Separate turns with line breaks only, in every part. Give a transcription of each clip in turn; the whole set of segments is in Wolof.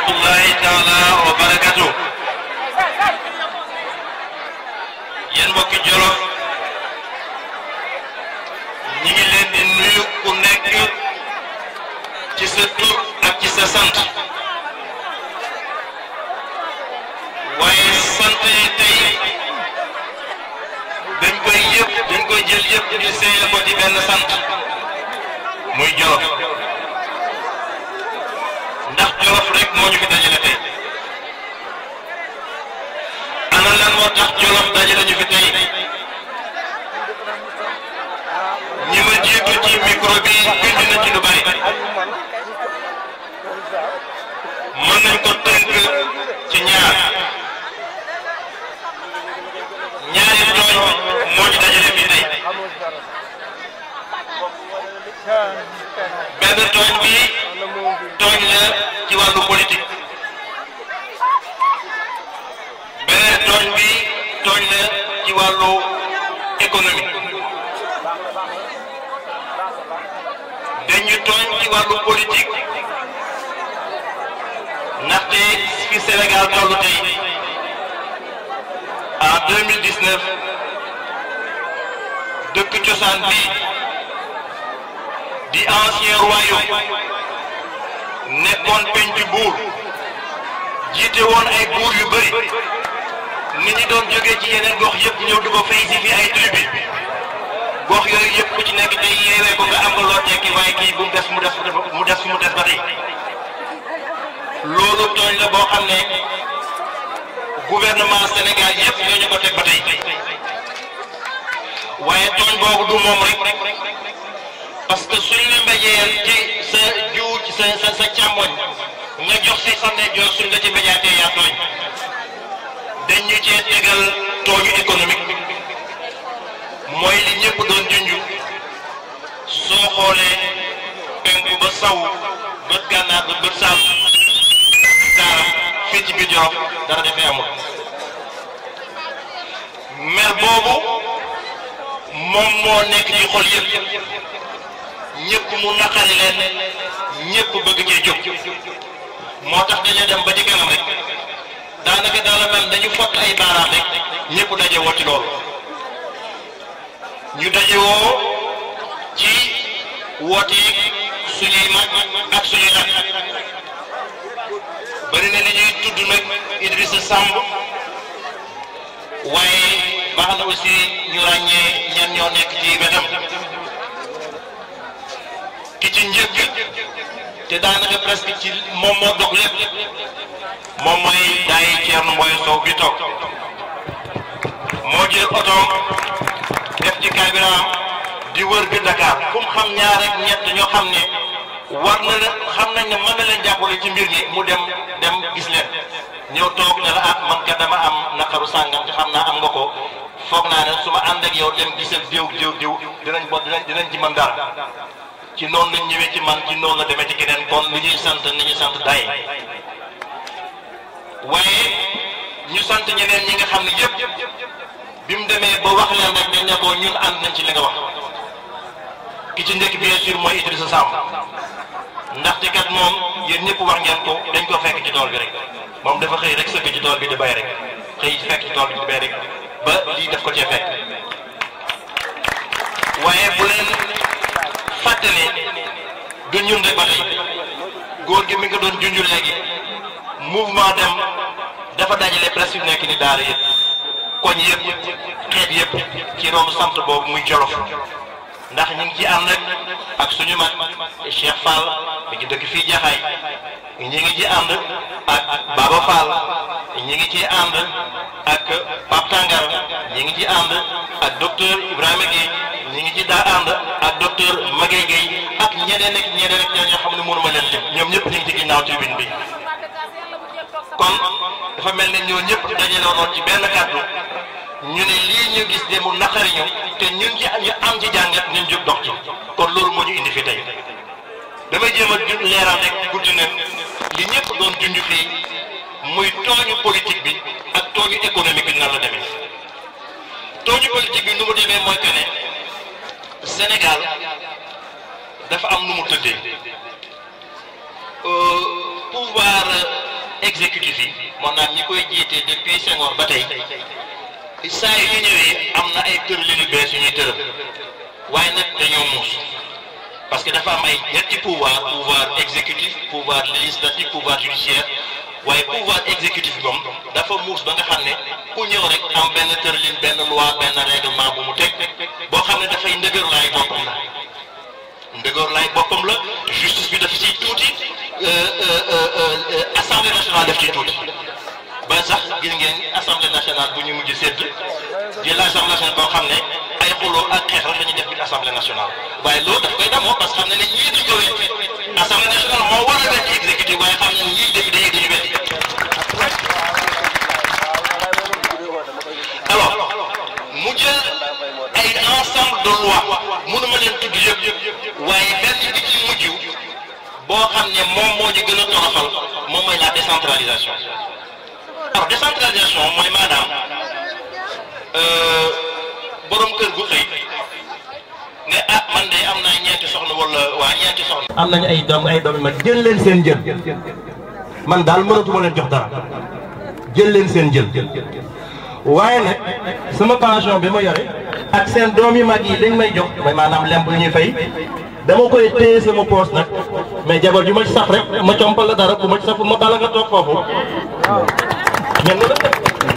rahmatullahi taala wa barakatu yéen mbokki Jolof ñi ngi leen di nuyu ku nekk ci sa tur ak ci sa sant waaye sant yi tey dañ koy yëpp dañ koy jël yëpp ñu seeyal ko ci benn sant muy Jolof ndax Jolof rek moo ñu fi dajale tey ana lan moo tax Jolof dajale ñu fi tey ñi ma jiitu ci micro bi bind na ci lu bari mën nañ ko tënk ci ñaar ñaari tooñ moo ñu dajale fii tey benn tooñ bi tooñ la ci wàllu politique beneen tooñ bi tooñ la ci wàllu économie dañu tooñ ci wàllu politique ndaxte fi Sénégal tollu tey en 2019 dëkk cosaan bi di ancien royaume nekkoon pencu buur jiite woon ay buur yu bëri nit ñi doon jógee ci yeneen gox yëpp ñëw di ko fay si fi ay tribu gox yooyu yëpp ku ci nekk tey yeewee ko nga am nga loo tekki waaye kii bu mu des mu des mu des mu des ba tey loolu tooñ la boo xam ne gouvernement Sénégal yëpp ñoo ñu ko teg ba tey waaye tooñ boobu du moom rek parce que suñ la mbéjee ci sa jiw ci sa sa sa càmmoñ nga jox si sa ndeyjoor suñ la ci mbéjaatee yaa tooñ dañ ñu cee tegal tooñu économique mooy li ñëpp doon junj soo xoolee penku ba saw bët gànnaar ba bët saam daaram fii ci biir Jolof dara dafay amul mer boobu moom moo nekk ci xol yëpp ñëpp mu naqari leen ñëpp bëgg cee jóg moo tax dañoo dem ba ci kanam rek daanaka daal la mel dañu fott ay baaraam rek ñëpp daje woo ci loolu ñu daje woo ci woote suñuy mag ak suñuy rak bari na li ñuy tudd nag Idrissa Samb waaye baax na aussi ñu ràññee ñan ñoo nekk ci wetam ki ci njëkk te daanaka presque ci moom moo dox lépp moom mooy daay Thierno Moye Sow bi toog moo jël otoom def ci carburant di wër bi Dakar kum xam ñaar rek ñett ñoo xam ne war na la xam nañ ne mën na leen jàppale ci mbir mi mu dem dem gis leen ñëw toog ne la ah man ka dama am naqaru sàngam te xam naa am nga ko foog naa ne su ma ànd ak yow dem gisal diw diw diw dinañ bo dinañ dinañ ci mën dara ci noonu lañ ñëwee ci man ci noonu la demee ci keneen kon li ñuy sant ni ñuy sant day waaye ñu sant ñeneen ñi nga xam ne yëpp bi mu demee ba wax leen rek dañ ne ko ñun ànd nañ ci li nga wax ki ci njëkk bien sûr mooy Idrissa Samb ndaxte kat moom yéen ñëpp wax ngeen ko dañ ko fekk ci tool bi rek moom dafa xëy rek sëgg ci tool bi di bay rek xëy fekk ci tool bi di bay rek ba lii def ko cee fekk waaye bu leen fàtte ne du ñun rek ba tey góor gi mi nga doon junj léegi mouvement dem dafa dajale presque yu nekk ni daara yëpp koñ yëpp xeet yëpp ci ronu sant boobu muy Jolof ndax ñu ngi ci ànd ak suñu mag Cheikh Fall mi ngi dëkk fii Jaxaay ñi ngi ci ànd ak Baba Fall ñi ngi ci ànd ak Pape Tangar ñi ngi ci ànd ak docteur Ibrahima Guèye ñi ngi ci daa ànd ak docteur Maguette Guèye ak ñeneen ak ñeneen ak ñoo xam ne mënuma leen lim ñoom ñëpp ñu ngi ci ginnaaw tribune bi kon dafa mel ne ñoo ñëpp dajale woon ci benn kàddu ñu ne lii ñu gis de mu naqari ñu te ñun ci ñu am ci jàngat ñun jóg dox ci kon loolu moo ñu indi fi tey damay jéem a leeral rek guddi na li ñëpp doon junj fii muy tooñu politique bi ak tooñu économique bi nan la demee tooñu politique bi nu mu demee mooy que ne Sénégal dafa am nu mu tëddee pouvoir exécutif yi maanaam ñi koy jiite depuis Senghor ba tey saa yu ñu ñëwee am na ay tëralin yu bees yu ñuy tëral waaye nag dañoo muus parce que dafa am ay ñetti pouvoir pouvoir exécutif pouvoir législatif pouvoir judiciaire waaye pouvoir exécutif bi moom dafa muus ba nga xam ne ku ñëw rek am benn tëralin benn loi benn règlement bu mu teg boo xam ne dafay ndëgër laay boppam la ndëgër laay boppam la justice bi daf ciy tuuti assemblée nationale daf ciy tuuti ba sax gis ngeen assemblée nationale bu ñu mujj sédd di l'assemblée nationale boo xam ne ay xuloo ak xeex rek la ñuy def biir assemblée nationale waaye loolu daf koy damoo parce que xam ne ne ñii duñ ko weddi assemblée nationale moo war a weddi exécutif waaye xam ne ñii député yi dañu weddi alors mu jël ay ensemble de loi mënuma leen tudd yëpp waaye benn bi ci mujj boo xam ne moom moo ñu gën a toroxal moom mooy la décentralisation alors décentralisation mooy maanaam borom kër gu xëy ne ah man de am naa ñeenti soxna wala waa ñeenti soxna.
am nañu ay doom ay doom yu mag jël leen seen jël man daal mënatuma leen jox dara jël leen seen jël waaye nag sama pension bi ma yore ak seen doom yu mag yi dañ may jox mooy maanaam lemp lu ñuy fay dama koy téye sama poos nag mais jabar ju ma ci sax rek ma compal la dara bu ma ci sax ma bala nga toog foofu mais noonu la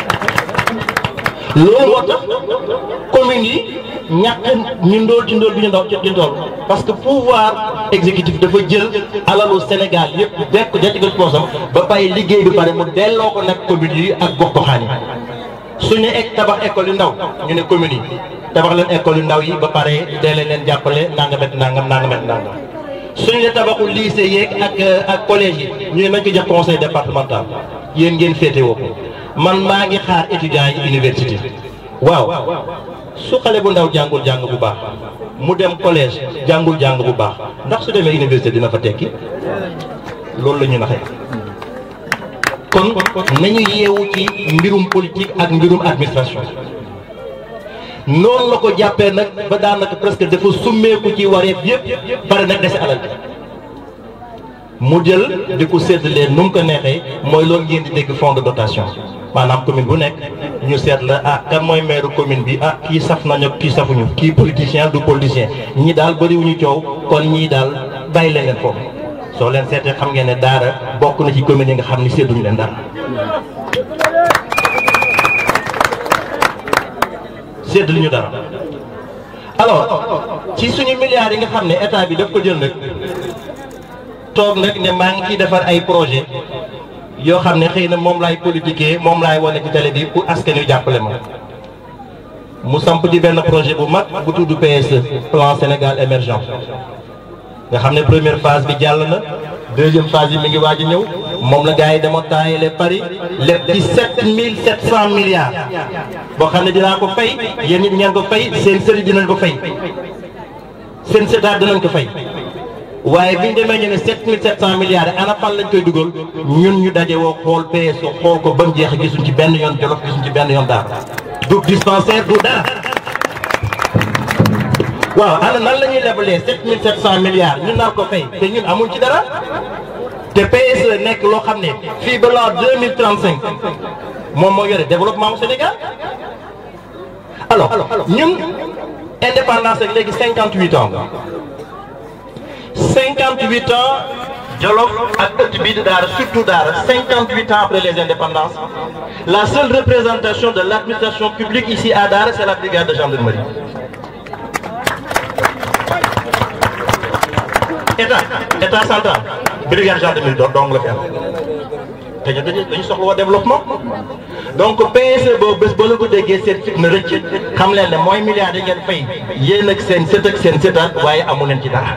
loolu moo tax communes yi ñàkk ñu ndóol ci ndóol bi ñu ndaw ci ndool parce que pouvoir exécutif dafa jël alalu Sénégal yëpp dekk jatigal poosam ba bàyyi liggéey bi pare mu delloo ko nag communes yi ak gox goxaan yi suñu ek tabax école yu ndaw ñu ne communes yi tabax leen école yu ndaw yi ba pare deelee leen jàppale nangamet nangam nangamet nangam suñu la tabaxu lycée yeeg ak ak collège yi ñu ne nañ ko jox conseil départemental yéen ngeen féete woo ko man maa ngi xaar étudiants yi université waaw su xale bu ndaw jàngul jàng bu baax mu dem collège jàngul jàng bu baax ndax su demee université dina fa tekki loolu la ñu naxee kon nañu yeewu ci mbirum politique ak mbirum administration noonu la ko jàppee nag ba daanaka presque dafa summeeku ci wareef yëpp pare nag dese alal mu jël di ko séddalee nu mu ko neexee mooy loolu ngeen di dégg fonds de dotation maanaam commune bu nekk ñu seet la ah kan mooy maire commune bi ah kii saf nañu kii safuñu kii politicien du politicien ñii daal bëriwuñu coow kon ñii daal bàyyi leen leen foofu soo leen seetee xam ngeen ne daara bokk na ci commune yi nga xam ni sédduñu leen dara sédduñu dara alors ci suñu milliards yi nga xam ne état bi daf ko jël nag toog nag ne maa ngi ciy defar ay projet yoo xam ne xëy na moom laay politiquer moom laay wane ci télé bi pour askan wi jàppale ma mu samp di benn projet bu mag bu tudd PSE plan Sénégal émergent nga xam ne première phase bi jàll na deuxième phase bi mi ngi waaj a ñëw moom la gars yi dama taayale Paris lépp ci sept mille sept cent milliards boo xam ne dinaa ko fay yéen ñi ngeen ko fay seen sëriñ dinañ ko fay seen sëtaat dinañ ko fay waaye bi ñu demee ñu ne 7700 milliards ana fan lañ koy dugal ñun ñu daje woo xool PSE xool ko ba mu jeex gisuñ ci benn yoon Jolof gisuñ ci benn yoon Daara du dispensaire du dara waaw ana nan la ñuy lebalee 7700 milliards ñu nar ko fay te ñun amuñ ci dara te PSE nekk loo xam ne fii ba la 2035 moom moo yore développement au Sénégal alors ñun indépendance ak léegi 58 ans 58 ans Jolof ak ëtt bii di Daara surtout Daara 58 ans après les indépendances la seule représentation de l'administration publique ici à Daara c'est la brigade de gendarmerie état état central brigade gendarmerie doon dong la fi am te ñu dañu dañu soxla woo développement donc PSE boobu bés ba la ko déggee seen fit na rëcc xam leen ne mooy milliards yi ngeen fay yéen ak seen sët ak seen sëtaat waaye amu leen ci dara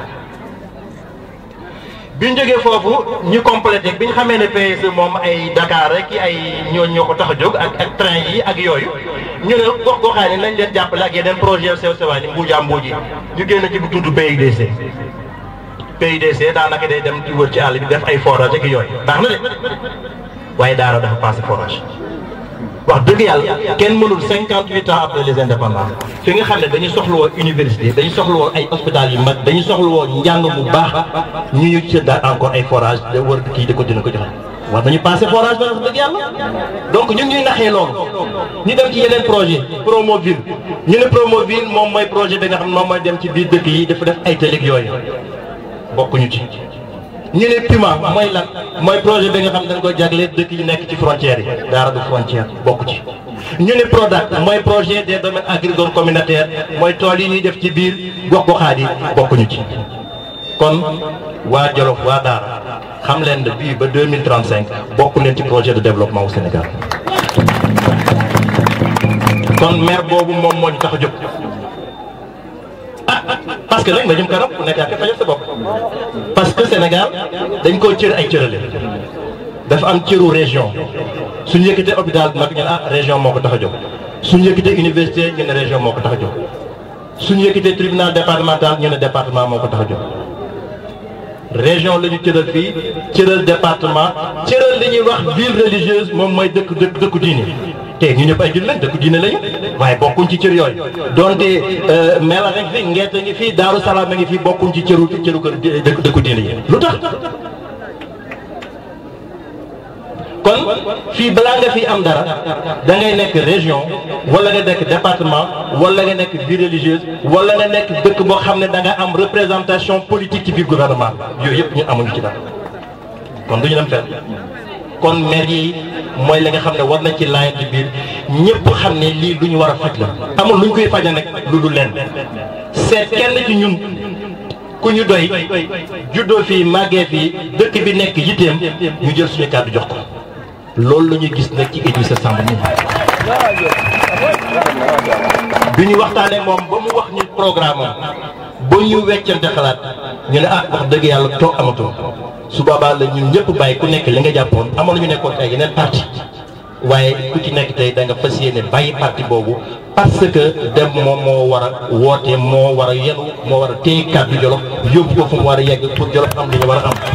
bi ñu jógee foofu ñu complété bi ñu xamee ne PSE moom ay Dakar rek ay ñooñu ñoo ko tax a jóg ak ak train yi ak yooyu ñu ne gox goxaan yi nañ leen jàppale ak yeneen projet sew sewaan yi mbuujaa mbuuj yi ñu génn ci bu tudd PUDC PUDC daanaka day dem di wër ci àll bi def ay forage ak yooyu baax na de waaye daara dafa passé forage wax dëgg yàlla kenn mënul cinquante huit ans après les indépendances fi nga xam ne dañu soxla woon université dañu soxla woon ay hôpital yu mag dañu soxla woon njàng bu baax ñu ñu ci daal encore ay forage da war kii di ko dina ko joxe war nañu passé forage ba wax dëgg yàlla donc ñun ñuy naxee loolu ñu dem ci yeneen projet Promoville ñu ne Promoville moom mooy projet bi nga xam ne moom mooy dem ci biir dëkk yi dafa def ay tëlig yooyu bokkuñu ci ñu ne Puma mooy lan mooy projet bi nga xam dañ ko jagle dëkk yi nekk ci frontières yi daara du frontière bokku ci ñu ne Prodac mooy projet des domaines agricoles communautaires mooy tool yi ñuy def ci biir gox goxaat yi bokkuñu ci kon waa Jolof waa Daara xam leen ne bii ba 2035 bokk leen ci projet de développement au Sénégal kon maire boobu moom moo ñu tax a jóg parce que nag nga jëm kanam ku nekk ak fajal sa bopp parce que Sénégal dañ koo cër ay cërale dafa am cëru région suñu yëkkatee hôpital bi nag ñu ne ah région moo ko tax a jóg suñu yëkkatee université ñu ne région moo ko tax a jóg suñu yëkkatee tribunal départemental ñu ne département moo ko tax a jóg région la ñu cëral fii cëral département cëral li ñuy wax ville religieuse moom mooy dëkk dëkk dëkku diine te ñu ñëpp ay jullit lañ dëkku diine lañu waaye bokkuñ ci cër yooyu donte Mela rek fi Ngeete ngi fii Daaru Salaam a ngi fii bokkuñ ci cëru cëru kër dëkk dëkku diine yi lu tax kon fii balaa nga fi am dara da ngay nekk région wala nga nekk département wala nga nekk ville religieuse wala nga nekk dëkk boo xam ne da nga am représentation politique ci biir gouvernement yooyu yëpp ñu amuñu ci dara kon du ñu dem fenn kon maire yi mooy li nga xam ne war nañ ci laajante biir ñëpp xam ne lii lu ñu war a faj la. amul lu ñu koy faja nag lu dul leen seet kenn ci ñun ku ñu doy juddoo fii màggee fii dëkk bi nekk yitteem ñu jël suñu kàddu jox ko. loolu la ñu gis nag ci Idrissa Samb nii bi ñu waxtaanee moom ba mu wax ñu programme am ba ñu weccante xalaat ñu ne ah wax dëgg yàlla toog amatul su boobaa la ñun ñëpp bàyyi ku nekk li nga jàppoon amoon ñu nekkoon ay yeneen parti waaye ku ci nekk tey da nga fas yéene bàyyi parti boobu parce que dem moom moo war a woote moo war a yenu moo war a téye kàddu Jolof yóbbu ko fu mu war a yegg pour Jolof am li ñu war a am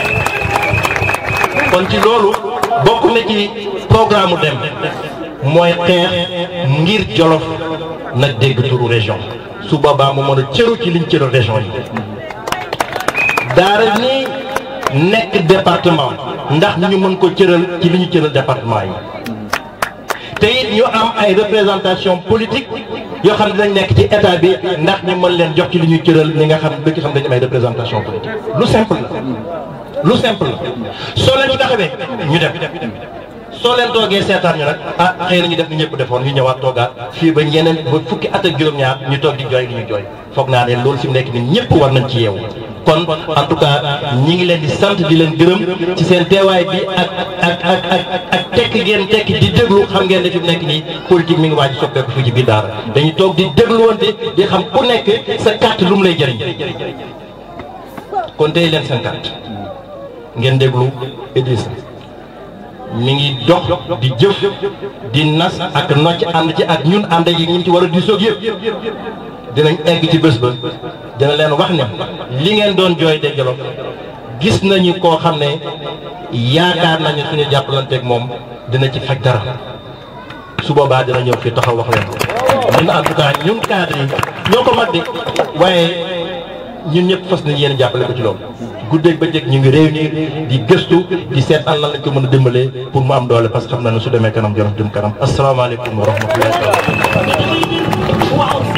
kon ci loolu bokk na ci programme dem mooy xeex ngir Jolof nag dégg turu région su boobaa mu mën a cëru ci liñ cëru région yi daara ni nekk département ndax ñu mën ko cëral ci li ñu cëral département yi te it ñu am ay représentation politique yoo xam ne dinañ nekk ci état bi ndax ñu mën leen jox ci li ñuy cëral li nga xam dëkk xam dañu am ay représentation politique lu simple la lu simple la soo leen ci taxawee ñu dem soo leen toogee seetaan ñu nag ah xëy na ñu def ni ñëpp defoon ñu ñëwaat toogaat fii ba ñeneen ba fukki at ak juróom-ñaar ñu toog di jooy li ñu jooy foog naa ne loolu fi mu nekk nii ñëpp war nañ ci yeewu kon en tout cas ñi ngi leen di sant di leen gërëm ci seen teewaay bi ak ak ak ak ak tekk ngeen tekk di déglu xam ngeen ne fi mu nekk nii politique mi ngi waaj soppeeku fii ci biir daara dañuy toog di dégluwante di xam ku nekk sa carte lu mu lay jëriñ kon tey leen seen carte ngeen déglu Idrissa mi ngi dox di jëf di nas ak nocc ànd ci ak ñun ànd yi ñu ci war a di soog yëpp dinañ egg ci bés ba dina leen wax ne li ngeen doon jooy de Jolof gis nañu koo xam ne yaakaar nañu suñu jàppalanteeg moom dina ci faj dara su boobaa dina ñëw fii taxaw wax leen ñun en tout cas ñun cadre yi ñoo ko mag de waaye ñun ñëpp fas nañ yéen jàppale ko ci loolu guddeeg ba jëkk ñu ngi réunir di gëstu di seet an lan lañ ko mën a dimbalee pour mu am doole parce que xam na ne su demee kanam Jolof dem kanam asalaamaaleykum wa rahmatullahi